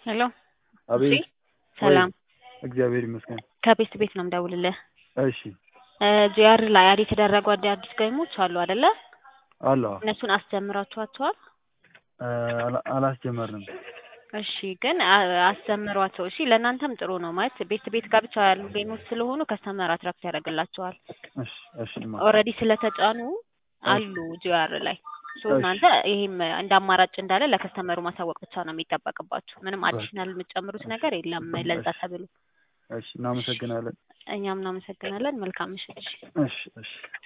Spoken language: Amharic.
ሄሎ አቤት እሺ፣ ሰላም እግዚአብሔር ይመስገን። ከቤት ቤት ነው የምደውልልህ። እሺ ጂአር ላይ አድ የተደረጉ አዲ አዲስ ገይሞች አሉ አይደለ? አለ እነሱን አስጀምራችኋቸዋል? አላ- አላስጀመርንም። እሺ ግን አ- አስጀምሯቸው። እሺ ለእናንተም ጥሩ ነው ማለት ቤት ቤት ጋር ብቻ ያሉ ገይሞች ስለሆኑ ከስተመር አትራክት ያደርግላቸዋል። እሺ እሺ ማ ኦልሬዲ ስለተጫኑ አሉ ጂአር ላይ ሶ እሺ። እናንተ ይሄም እንደ አማራጭ እንዳለ ለከስተመሩ ማሳወቅ ብቻ ነው የሚጠበቅባችሁ። ምንም አዲሽናል የምትጨምሩት ነገር የለም ለዛ ተብሎ። እሺ እናመሰግናለን። እኛም እናመሰግናለን። መልካም ምሽት። እሺ እሺ